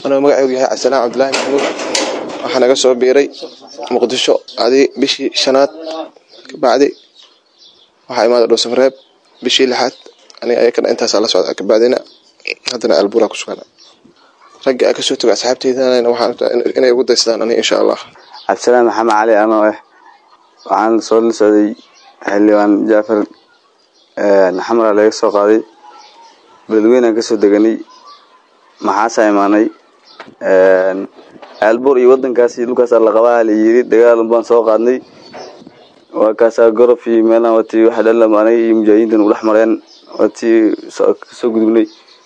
anuu magaceygu yahay cabdisalaan cabdulaahi maxamuud waxaa naga soo biiray muqdisho adi bishii shanaad kabacdi waxaa imaada dhuusamareeb bishii lixaad aniga ayakana intaasaa la socda kabacdina haddana albuura ku sugan ragga a kasoo toga asxaabteydana waxaan inay ugu daysadaan aniga insha allah cabdisalaan maxamed cali anoo ah waxaan soo la socday xildhibaan jaafar xamra laga soo qaaday beledweynaan kasoo deganay maxaasaa imaanay aalbuur iyo wadankaasi dhulkaasaa la qabaa la yiri dagaal baan soo qaadnay waa kaasaa gorof iyo meelaan watii waxa dhalam aniga iyo mujaahidiintan u dhex mareen watii kasoo gudubnay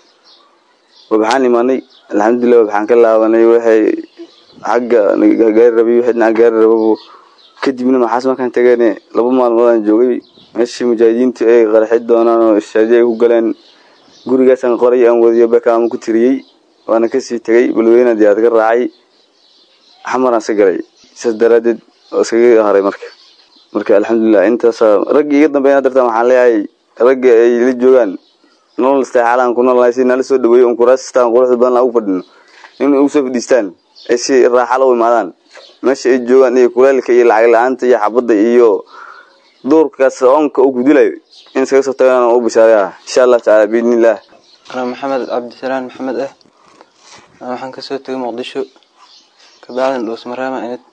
waxaan imaanay alxamdulilah waxaan ka laabanay waxay xagga gaari rabay wixii dhinaca gaari rababo kadibna maxaas markaan tageene laba maalmoodaan joogay meeshii mujaahidiintu ay qaraxi doonaan oo shaadi ay ku galeen gurigaasaan qoray aan wadiyo bekaama ku tiriyey waana kasii tegay balweyna diyaad ka raacay xamaraan sa galay saas daraadeed oo iskaga haray marka marka alxamdulilah intaasa raggii iga dambeyn dartaan waxaan leeyahay ragga ay la joogaan nolol isteexaalaan ku noolnahay si nala soo dhaweeyo un kuraasistaan quruxda badan aan ugu fadhino in ugu soo fadhiistaan ay si raaxala u imaadaan meesha ay joogaan iyo kuleelka iyo lacag la-aanta iyo xabadda iyo duurkaas oonka uu gudilayo in iskaga soo tagaan u bishaareya insha allah tacaala biidnillaah anaa maxamed cabdisalaan maxamed ah waxaan kasoo tegay muqdisho kabacdina dhuusmareema inid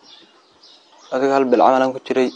adiga hal bil camalaan ku jiray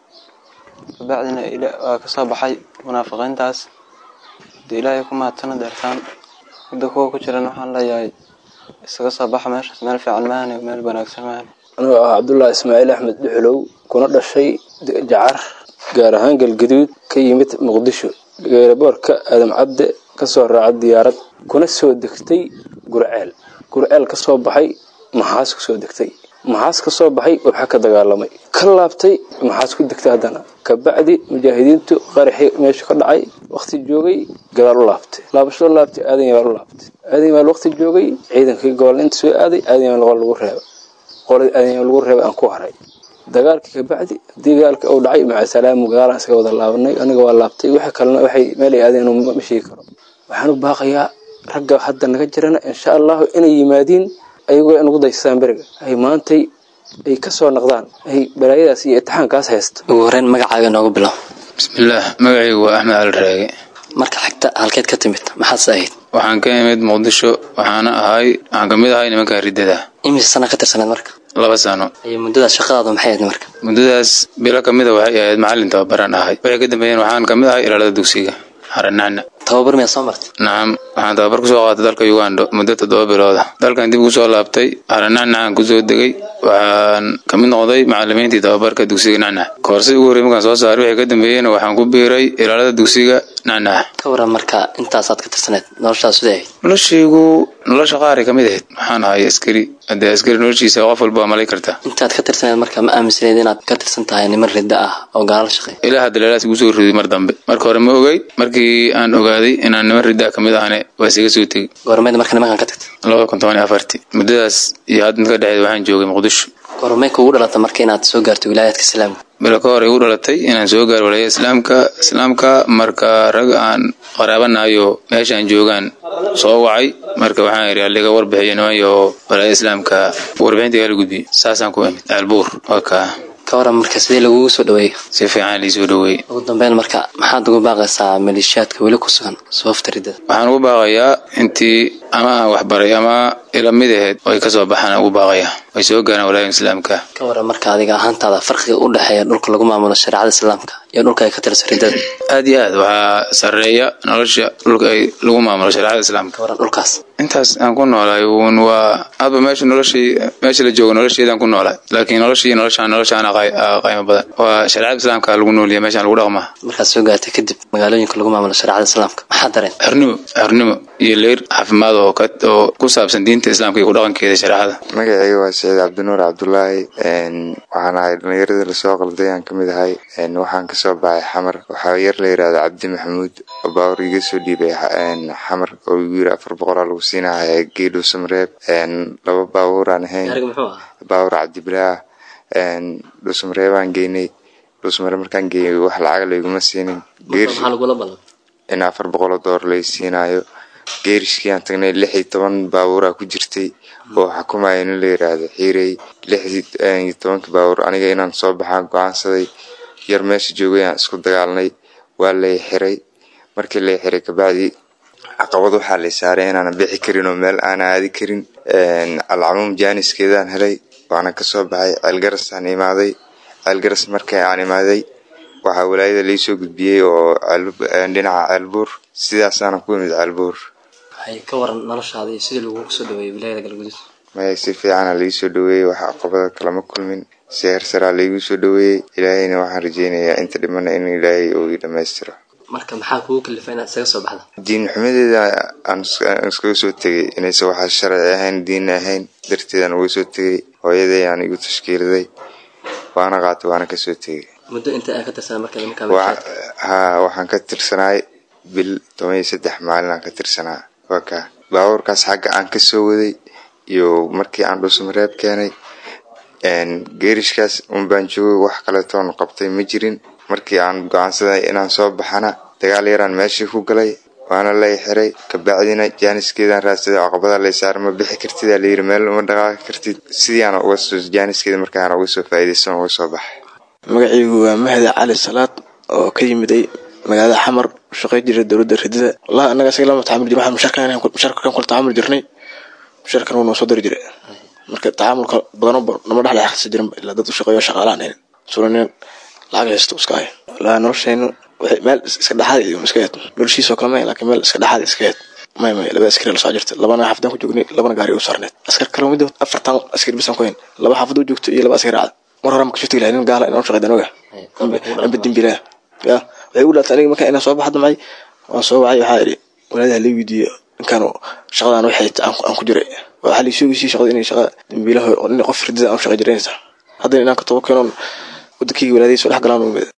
kabacdina waa kasoo baxay munaafiqiintaas hadii ilaahay ku mahadsana deertaan hadda kuwa ku jiran waxaan leeyahay isaga soo baxa meeshaas meel fiican maahane meel wanaagsan maahane anuu ah cabdullaahi ismaaciil axmed dhuxulow kuna dhashay jacar gaar ahaan galgaduud ka yimid muqdisho geeraboorka aadam cadde kasoo raaca diyaarad kuna soo degtay gurceel gurceel kasoo baxay maxaas kusoo degtay maxaas kasoo baxay waxaa ka dagaalamay ka laabtay maxaas ku degtay haddana kabacdi mujaahidiintu qaraxii meesha ka dhacay waqti joogay gadaal u laabtay laabashado laabtay aadan yabaal u laabtay aadan yabaal waqti joogay ciidankii gobol inta soo aaday aadan yabaal qol lagu reeba qoladii aadan yabaal lagu reebay aan ku haray dagaalkii kabacdi hadii dagaalka uu dhacay maca salaamu gaalaan iskaga wada laabanay aniga waa laabtay waxa kalena waxay meel ay aadeen ma sheegi karo waxaan u baaqayaa ragga hadda naga jirana insha allahu inay yimaadiin ayagoo in ugu daysadaan beriga ay maantay ay kasoo noqdaan ay balaayadaas iyo itixaankaas haysto ugu horeyn magacaaga noogu bilow bismillaah magacaygu waa axmed cali raage marka xigta halkeed ka timid maxaadse ahayd waxaan ka imid muqdisho waxaana ahay waxaan kamid ahay nimanka riddada imise sana ka tirsaneed marka laba sano iyo muddadaas shaqadaadu maxay ahayd marka muddadaas bilo kamida waxay ahayd macallin tababaraan ahay waxay ka dambeeyeen waxaan kamid ahay ilaalada dugsiga xaranacna tababar miyaa soo martay nacam waxaan tababar kusoo qaatay dalka ugando muddo toddoba bilooda dalkan dib ugu soo laabtay xaranacnacaan kusoo degay waxaan kamid noqday macalimiintii tababarka dugsiga nacnac koorsi ugu horrey markaan soo saaray waxay ka dambeeyeen waxaan ku biiray ilaalada dugsiga nacnac ka waran marka intaasaad ka tirsaneed noloshaas siday ahayd noloshaygu nolosha qaaray kamid ahayd waxaan ahay askari haddee askari noloshiisa qof walba waa malay kartaa intaad ka tirsaneed marka ma aaminsaneyd inaad ka tirsan tahay niman ridda ah oo gaala shaqeey ilaa hadda leelaas igu soo riday mar dambe marka hore ma ogeyd markii aan ogaaday inaan niman ridda kamid ahane waa isiga soo tegey goormeed marka nimankan ka tagtay labada kun toban iyo afartii muddadaas iyo hadda ka dhexeed waxaan joogay muqdisho goormee kuugu dhalata marka inaad soo gaarto wilaayaadka islaamka bilo ka hor igu dhalatay inaan soo gaaro walaaya islaamka islaamka marka rag aan qaraabanayo meeshaan joogaan soo wacay marka waxaan yidhi aliga warbixiyo nimanyo walaaya islaamka warbixinta igala gudbiyo saasaan ku imid aalbuur waa kaa ka waran marka sidee lagugu soo dhaweeyey si fiican liisoo dhaweeyey ugu dambeyn marka maxaad ugu baaqaysaa maleeshiyaadka weli ku sugan sababta riddada waxaan ugu baaqayaa intii ama aan waxbaray ama ila mid aheyd oo ay kasoo baxaan ugu baaqaya way soo gaaraan walaaya islaamka ka waran marka adiga ahaantaada farqiga u dhexeeya dhulka lagu maamulo shareecada islaamka iyo dhulka ay ka tirsan riddada aad iyo aad waxaa sareeya nolosha dhulka ay lagu maamulo shareecada islaamka ka waran dhulkaas intaas aan ku noolahay uun waa hadba meesha noloshii meesha la joogo nolosheedaan ku noolahay laakiin noloshii noloshaan noloshaan qaymo badan waa shareecada islaamka lagu nooliya meeshaan lagu dhaqmaa markaad soo gaartay kadib magaalooyinka lagu maamulo shareecada islaamka maxaa dareen xornimo xornimo iyo leyr caafimaad oo oo ku saabsan diinta islaamka iyo ku dhaqankeeda shareecada magacayga waa saciid cabdinuur cabdulaahi waxaan ahay dhallinyaradii lasoo qalday aan kamid ahay waxaan kasoo baxay xamar waxaa yar la yirahda cabdi maxamuud oo baawur iga soo dhiibay xamar oo igu yiri afar boqolaa lagu siinaya geedho samreeb laba baabuuraan ahayn baawur cabdibilaah dhuusamareebaan geynay dhuusmare markaan geeyay wax lacaga layguma siinin in afar boqoloo door lay siinayo geerishkii aan tagnay lix iyo toban baabuuraa ku jirtay oo xukumaya nin la yiraahdo xiirey lix iyo tobankii baabuur aniga inaan soo baxaan go-aansaday yar meesha joogay aan isku dagaalnay waa lay xiray markii lay xiray kabacdi caqabad waxaa lay saaray inaanan bixi karin oo meel aana aadi karin alcamuum jaaniskeedaan helay waana kasoo baxay ceelgarasaan imaaday ceelgaras markii aan imaaday waxaa walaayada laisoo gudbiyey oo dhinaca ceelbuur sidaasaana ku imid ceelbuur waxay ka waran noloshaada iyo sidii lagugu soo dhaweeyey wilaayada galguduud maya si fiicana laisoo dhaweeyey wax caqabada kalama kulmin si hersaraa laigu soo dhaweeyey ilaahayna waxaan rajeynayaa inta dhimana in ilaahay uu ii dhammaystiro marka maxaa kugu kalifa inaad isaga soo baxda diin xumadeeda aan iskaga soo tegay inaysan waxaa sharci ahayn diinna ahayn darteedaan uga soo tegay hooyaday aan igu tashkiiliday waana qaatay waana kasoo tegay muddo inta aa ka tirsanaa markaad iminkaa ha waxaan ka tirsanaay bil toban iyo saddex maalin aan ka tirsanaa waa kaa baabuurkaas xagga aan kasoo waday iyo markii aan dhuusamareeb keenay geerishkaas unbaan joogay wax kaletoon qabtay ma jirin markii aan go-aansaday inaan soo baxana dagaal yaraan meeshii ku galay waana lay xiray kabacdina jaaniskeedaan raadsaday caqabada lay saara ma bixi kartida layiri meel uma dhaqaaqi kartid sidiiaan uga soo jaaniskeeda markaan uga soo faa'iidaysan uga soo baxay magacaygu waa mahdi cali salaad oo ka yimiday magaalada xamar shaqay jira dowladda ridida wallahi annaga isaga lama tacaamul jir waxaan mushaarkan kula tacaamul jirnay mushaarkan wuu noo soo dari jiray marka tacaamulka badanoo nama dhexle akhrisan jirin ilaa dad u shaqeeyo shaqaalaan hayn suranin lacag haysto iska hay wallahi noloshaynu waxay meel iska dhexaad iyo iska heed noloshiisoo kale may laakiin meel iska dhexaad iska heed may may laba askari la soo jirta labana xaafadaan ku joognay labana gaari u saarneed askar kale mid afartan askari bisan ku hayn laba xaafad u joogto iyo laba askari cad mar hore ma kasoo tegi lahay nin gaala inaan shaqeyd anoga amba dembilaha ya waxay u dhaatay aniga markaa inaan soo baxda macay waan soo wacay waxaa idhi walaadaha la weydiiye ninkaan shaqadan waxay aan ku jiray waxaa laisoo weysiiyey shaqada inay shaqa dembiilaha nin qof ridida aan shaqey jiraynaysa haddana inaan ka tobo keenoon wadankayga walaadaysa dhex galaan u imid